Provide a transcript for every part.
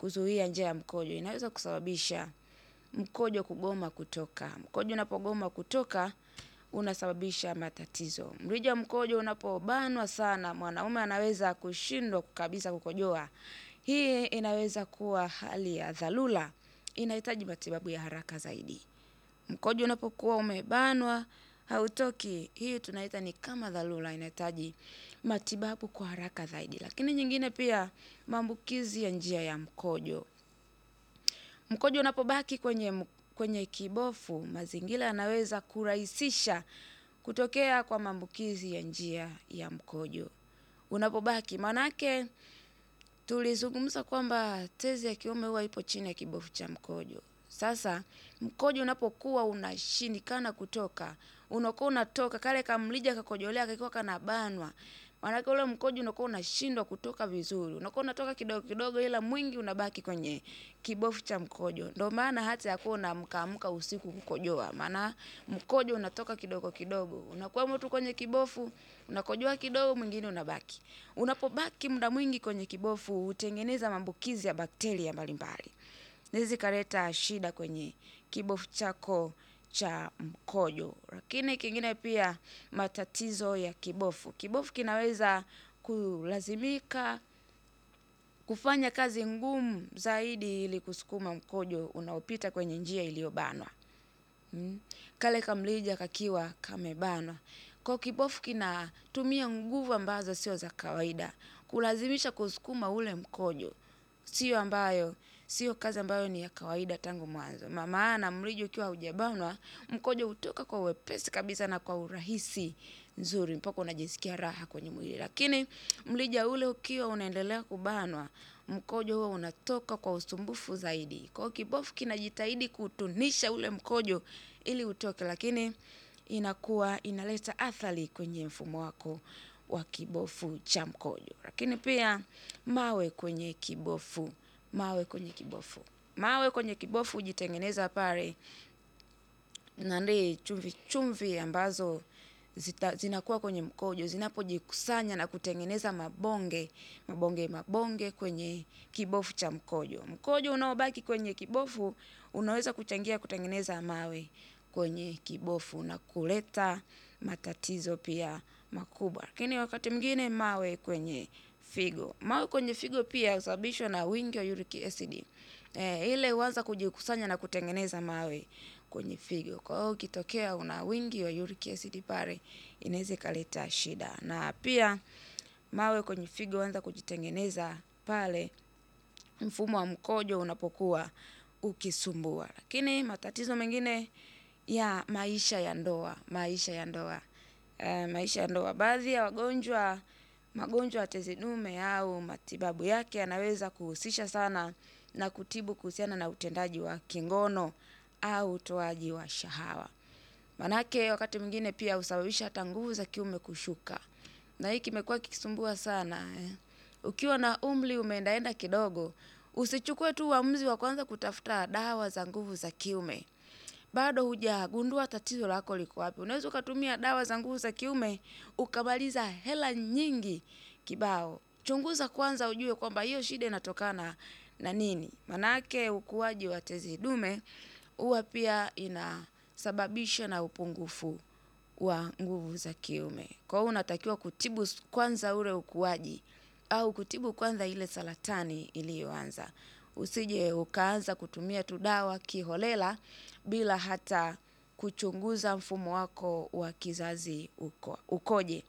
kuzuia njia ya mkojo. Inaweza kusababisha mkojo kugoma kutoka. Mkojo unapogoma kutoka unasababisha matatizo. Mrija wa mkojo unapobanwa sana, mwanaume anaweza kushindwa kabisa kukojoa. Hii inaweza kuwa hali ya dharura, inahitaji matibabu ya haraka zaidi. Mkojo unapokuwa umebanwa hautoki, hii tunaita ni kama dharura, inahitaji matibabu kwa haraka zaidi. Lakini nyingine pia maambukizi ya njia ya mkojo. Mkojo unapobaki kwenye kwenye kibofu, mazingira yanaweza kurahisisha kutokea kwa maambukizi ya njia ya mkojo. Unapobaki maanake tulizungumza kwamba tezi ya kiume huwa ipo chini ya kibofu cha mkojo. Sasa mkojo unapokuwa unashindikana kutoka, unakuwa unatoka kale kamrija kakojolea kakiwa kanabanwa. Maanake ule mkojo unakuwa unashindwa kutoka vizuri. Unakuwa unatoka kidogo kidogo ila mwingi unabaki kwenye kibofu cha mkojo. Ndio maana hata ya kuwa unaamka amka usiku kukojoa. Maana mkojo unatoka kidogo kidogo. Unakuwemo tu kwenye kibofu, unakojoa kidogo mwingine unabaki. Unapobaki muda mwingi kwenye kibofu hutengeneza maambukizi ya bakteria mbalimbali. Inaweza ikaleta shida kwenye kibofu chako cha mkojo. Lakini kingine pia matatizo ya kibofu. Kibofu kinaweza kulazimika kufanya kazi ngumu zaidi ili kusukuma mkojo unaopita kwenye njia iliyobanwa. Kale kamrija kakiwa kamebanwa. Kwa kibofu kinatumia nguvu ambazo sio za kawaida. Kulazimisha kusukuma ule mkojo. Sio ambayo, sio kazi ambayo ni ya kawaida tangu mwanzo. Maana mrija ukiwa haujabanwa, mkojo hutoka kwa wepesi kabisa na kwa urahisi nzuri. Mpaka unajisikia raha kwenye mwili. Lakini mrija ule ukiwa unaendelea kubanwa, mkojo huwa unatoka kwa usumbufu zaidi. Kwa hiyo kibofu kinajitahidi kutunisha ule mkojo ili utoke. Lakini inakuwa inaleta athari kwenye mfumo wako wa kibofu cha mkojo. Lakini pia mawe kwenye kibofu. Mawe kwenye kibofu. Mawe kwenye kibofu hujitengeneza pale nani chumvi chumvi ambazo zinakuwa kwenye mkojo. Zinapojikusanya na kutengeneza mabonge. Mabonge mabonge kwenye kibofu cha mkojo. Mkojo unaobaki kwenye kibofu unaweza kuchangia kutengeneza mawe kwenye kibofu na kuleta matatizo pia makubwa. Lakini wakati mwingine mawe kwenye figo. Mawe kwenye figo pia husababishwa na wingi wa uric acid. Ile huanza kujikusanya na kutengeneza mawe kwenye figo. Kwa hiyo ukitokea una wingi wa uric acid pale inaweza ikaleta shida. Na pia mawe kwenye figo huanza kujitengeneza pale mfumo wa mkojo unapokuwa ukisumbua. Lakini matatizo mengine ya maisha ya ndoa. Maisha ya ndoa. Maisha ya ndoa. Baadhi ya wagonjwa magonjwa ya tezi dume au matibabu yake yanaweza kuhusisha sana na kutibu kuhusiana na utendaji wa kingono au utoaji wa shahawa. Maanake wakati mwingine pia husababisha hata nguvu za kiume kushuka. Na hii kimekuwa kikisumbua sana. Ukiwa na umri umeendaenda kidogo, usichukue tu uamuzi wa kuanza kutafuta dawa za nguvu za kiume. Bado hujagundua tatizo lako liko wapi. Unaweza ukatumia dawa za nguvu za kiume, ukamaliza hela nyingi kibao. Chunguza kwanza ujue kwamba hiyo shida inatokana na nini. Maanake ukuaji wa tezi dume, huwa pia inasababishwa na upungufu wa nguvu za kiume. Kwa hiyo unatakiwa kutibu kwanza ule ukuaji au kutibu kwanza ile saratani iliyoanza. Usije ukaanza kutumia tu dawa kiholela bila hata kuchunguza mfumo wako wa kizazi ukoje.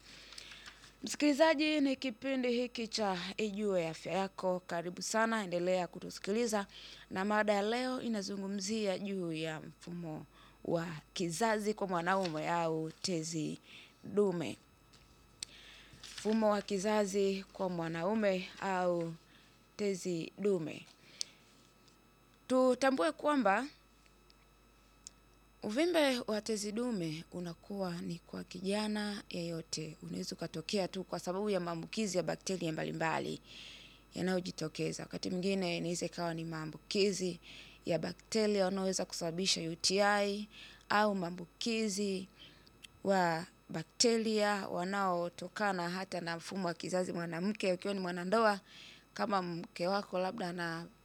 Msikilizaji ni kipindi hiki cha Ijue Afya Yako. Karibu sana, endelea kutusikiliza. Na mada ya leo inazungumzia juu ya mfumo wa kizazi kwa mwanaume au tezi dume. Mfumo wa kizazi kwa mwanaume au tezi dume. Tutambue kwamba uvimbe wa tezi dume unakuwa ni kwa kijana yeyote. Unaweza ukatokea tu kwa sababu ya maambukizi ya bakteria mbalimbali yanayojitokeza. Wakati mwingine inaweza ikawa ni maambukizi ya bakteria wanaoweza kusababisha UTI au maambukizi wa bakteria wanaotokana hata na mfumo wa kizazi mwanamke ukiwa ni mwanandoa kama mke wako labda ana